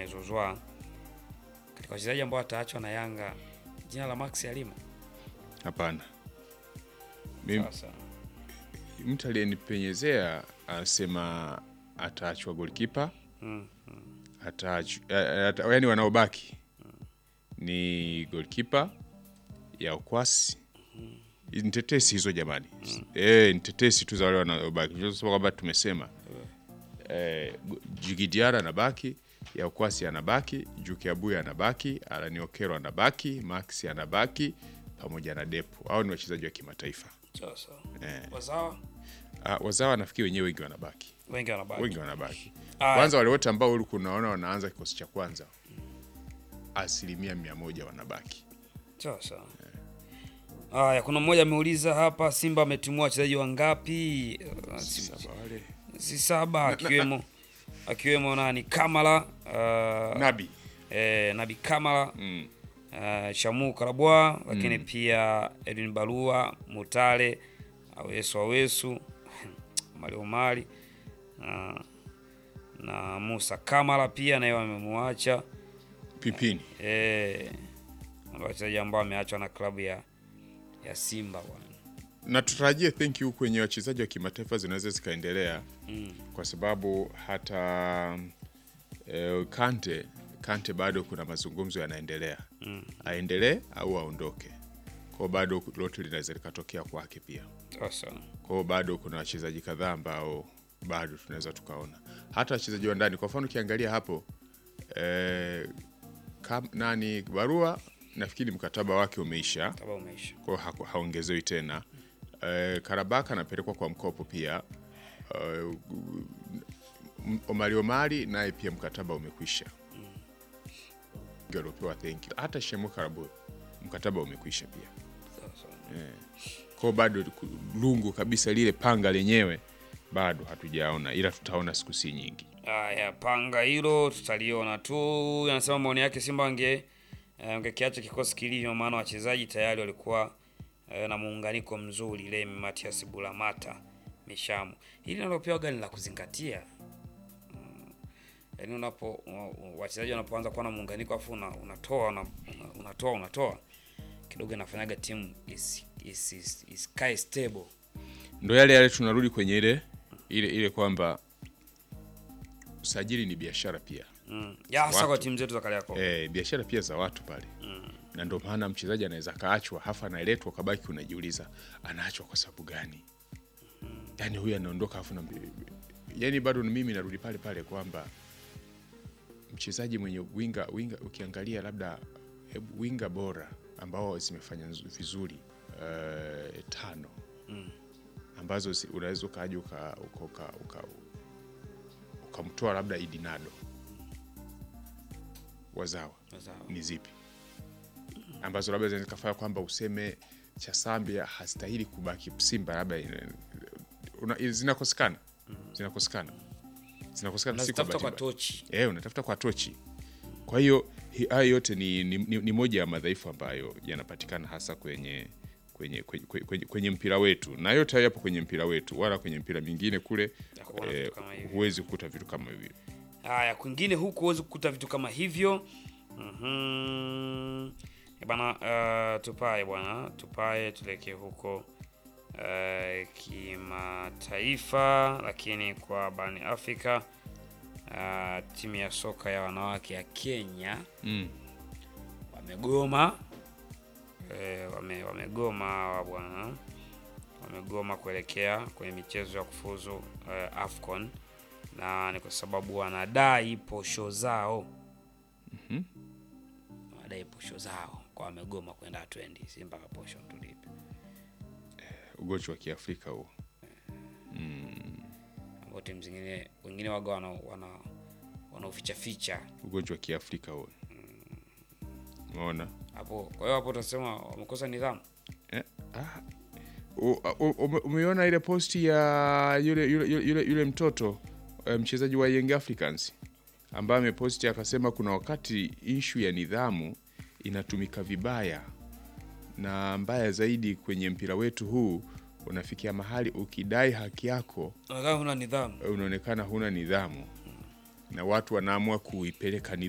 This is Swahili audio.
amezuzwa katika wachezaji ambao wataachwa na Yanga, jina la Max alimo Hapana, mimi sasa. mtu aliyenipenyezea anasema ataachwa golkipa Mm. ataachwa, yaani wanaobaki ni golkipa ya ukwasi ni tetesi hizo jamani, eh, ni tetesi tu za wale wanaobaki. Tunasema kwamba tumesema eh, Jigidiara anabaki, ya ukwasi anabaki, Juki Abuya anabaki, Alani Okero anabaki, Max anabaki pamoja na Depo. Hao ni wachezaji wa kimataifa. Sasa Eh. wazawa Ah, wazawa nafikiri wenyewe wengi wanabaki, wengi wanabaki. wengi wanabaki. Aya. Kwanza wale wote ambao ulikuwa unaona wanaanza kikosi cha kwanza, asilimia mia moja wanabaki. Sasa haya, kuna mmoja ameuliza hapa, Simba ametimua wachezaji wangapi? Uh, si- Sasa wale si saba, akiwemo akiwemo nani Kamala uh, Nabi eh, Nabi Kamala mm. uh, Shamu Karabwa, lakini pia Edwin Barua, Mutale, Awesu Awesu, Mario Mali uh, na Musa Kamala pia naye wamemwacha Pipini eh, ndio wachezaji ambao wameachwa na klabu ya ya Simba bwana. na tutarajie thank you kwenye wachezaji wa kimataifa zinaweza zikaendelea Mm. kwa sababu hata eh, Kante Kante bado kuna mazungumzo yanaendelea Mm. aendelee au aondoke kwao, bado lote linaweza likatokea kwake pia. Sasa Kwa hiyo bado kuna wachezaji kadhaa ambao bado tunaweza tukaona hata wachezaji wa ndani. Kwa mfano ukiangalia hapo eh, kam, nani Barua nafikiri mkataba wake umeisha, kaba umeisha. kwa hiyo haku- haongezewi tena. Eh, Karabaka anapelekwa kwa mkopo pia. Eh, M- Omari Omari naye pia mkataba umekwisha, ndio aliopewa thank you. Hata Shemu Karabu mkataba umekwisha pia Sasa kwao bado ku- lungu kabisa lile panga lenyewe bado hatujaona, ila tutaona siku si nyingi. Haya, panga hilo tutaliona tu. Anasema maoni yake Simba wange eh, wangekiacha kikosi kilivyo, maana wachezaji tayari walikuwa eh, na muunganiko mzuri. Lemi Matias Bulamata Mishamu, hili nalopewa gani la kuzingatia? Mm, Yaani unapo u- wachezaji wanapoanza kuwa na muunganiko afu una, unatoa una, una, unatoa unatoa kidogo, inafanyaga timu is, is, is, is stable. Ndo yale yale, tunarudi kwenye ile ile ile kwamba usajili ni biashara pia Mm. Ya hasa Watu. kwa timu zetu za Kariakoo. e, biashara pia za watu pale na ndo maana mchezaji anaweza kaachwa hafa analetwa kabaki, unajiuliza anaachwa kwa sababu gani? Yani huyu anaondoka afu na yani, bado mimi narudi pale pale kwamba mchezaji mwenye winga winga, ukiangalia labda hebu winga bora ambao zimefanya nzu- vizuri eh, tano ambazo si- unaweza ukaja uka- uka- uka- uka- ukamtoa labda Idinado wazawa Sawa. ni zipi ambazo labda zinaweza kufanya kwamba useme Chasambia hastahili kubaki Simba, labda ina- una- zinakosekana zinakosekana zinakosekana, si kwa Unazitafuta kwa bahati mbaya. tochi. Eh, unatafuta kwa tochi. Kwa hiyo hi- haya yote ni, ni, ni, ni moja ya madhaifu ambayo yanapatikana hasa kwenye kwenye, kwenye, kwenye, kwenye mpira wetu, na yote hayo yapo kwenye mpira wetu, wala kwenye mpira mingine kule Hakuna eh, vitu kama hivyo. huwezi kukuta vitu kama hivyo. Haya, kwingine huku huwezi kukuta vitu kama hivyo. Mhm. Eh, Bana, uh, tupae bwana, tupae tuelekee huko uh, kimataifa, lakini kwa barani Afrika uh, timu ya soka ya wanawake ya Kenya Mm. wamegoma eh, wame, wamegoma hawa bwana, wamegoma kuelekea kwenye michezo ya kufuzu eh, AFCON na ni kwa sababu wanadai posho zao Mhm. wanadai posho zao kwa wamegoma kwenda hatwendi si mpaka posho tulipe Ugonjwa wa Kiafrika huo. ambao timu zingine wengine waga wana wana wanauficha ficha Ugonjwa wa Kiafrika huo. Umeona? hapo. Kwa hiyo hapo utasema wamekosa nidhamu. Eh, ah. U- u- ume- Umeiona ile posti ya yule, yule, yule, yule, yule mtoto eh, mchezaji wa Young Africans ambaye ameposti akasema kuna wakati ishu ya nidhamu inatumika vibaya, na mbaya zaidi kwenye mpira wetu huu unafikia mahali ukidai haki yako Unakaa huna nidhamu. unaonekana huna nidhamu, na watu wanaamua kuipeleka nidhamu